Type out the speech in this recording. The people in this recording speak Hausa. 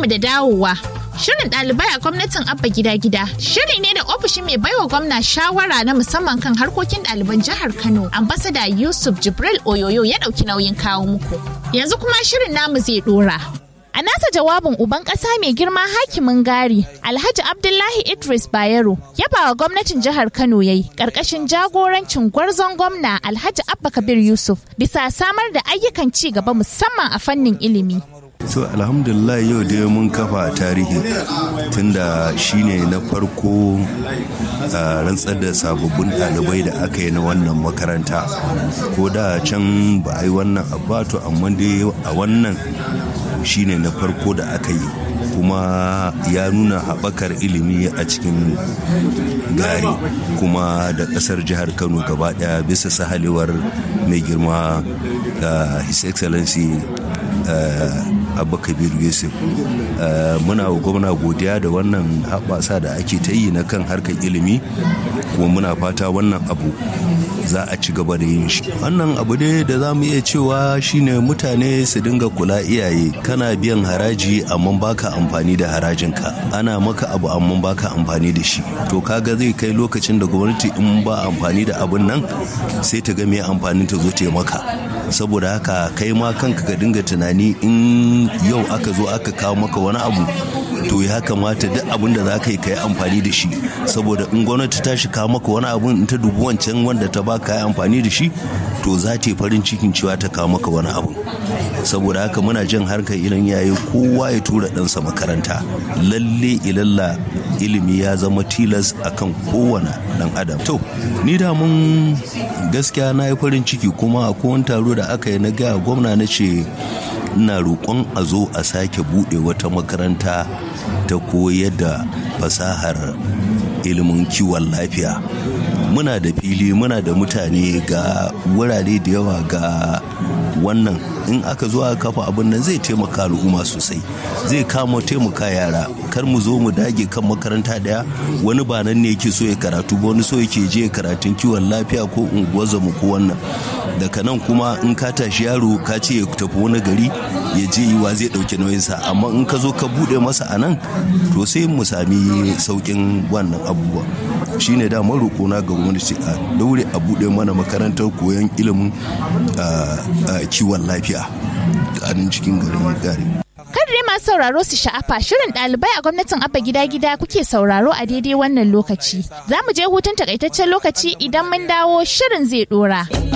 da dawowa. Shirin ɗalibai a gwamnatin Abba Gida Gida shiri ne da ofishin mai baiwa gwamna shawara na musamman kan harkokin ɗaliban jihar Kano, ambasada Yusuf Jibril Oyoyo ya ɗauki nauyin kawo muku. Yanzu kuma shirin namu zai ɗora. A nasa jawabin uban ƙasa mai girma hakimin gari, Alhaji Abdullahi Idris Bayero, yabawa gwamnatin jihar Kano yayi ƙarƙashin jagorancin gwarzon gwamna Alhaji Abba Kabir Yusuf bisa samar da ayyukan ci gaba musamman a fannin ilimi. so alhamdulillah yau dai mun kafa tarihi tunda shine na farko a rantsar da sababbin ɗalibai da aka yi na wannan makaranta ko da can ba a yi wannan abato amma dai a wannan shine na farko da aka yi kuma ya nuna haɓakar ilimi a cikin gari kuma da ƙasar jihar kano gaba ɗaya bisa sahalewar mai girma his excellency abba kabir yusuf muna wa gwamna godiya da wannan haɓasa da ake ta yi na kan harkar ilimi kuma muna fata wannan abu za a ci gaba da yin shi wannan abu ne da za mu iya cewa shine mutane su dinga kula iyaye kana biyan haraji amma baka amfani da harajinka ana maka abu amma baka amfani da shi to kaga zai kai lokacin da gwamnati in ba amfani da abun nan sai ta ga me amfanin ta zo ta maka saboda haka kai ma kanka ka dinga tunani in yau aka zo aka kawo maka wani abu to ya kamata duk abin da za ka yi ka yi amfani da shi saboda in gwamnati ta shi kawo maka wani abu in ta dubi wancan wanda ta ba ka yi amfani da shi to za ta yi farin cikin cewa ta kawo maka wani abu saboda haka muna jin harkar ilan yayi kowa ya tura ɗansa makaranta lalle ilalla ilimi ya zama tilas akan kowane ɗan adam to ni da mun gaskiya na yi farin ciki kuma a kowane taro da aka yi na gaya gwamna na ce ina roƙon a zo a sake buɗe wata makaranta ta koyar da fasahar ilimin kiwon lafiya muna da fili muna da mutane ga wurare da yawa ga wannan in aka zo aka kafa abin nan zai taimaka al'umma sosai zai kama taimaka yara kar mu zo mu dage kan makaranta daya wani ba nan ne yake so ya karatu ba wani so yake je karatun kiwon lafiya ko unguwar zamu ko wannan daga nan kuma in ka tashi yaro ka ce ya tafi wani gari ya je yi wa zai dauki nauyinsa amma in ka zo ka bude masa a nan to sai mu sami saukin wannan abubuwa shine da roƙona ga gwamnati a daure a bude mana makarantar koyon ilimin kiwon lafiya a nan cikin garin gari dai masu sauraro su sha'afa shirin ɗalibai a gwamnatin abba gida gida kuke sauraro a daidai wannan lokaci za mu je hutun takaitaccen lokaci idan mun dawo shirin zai ɗora.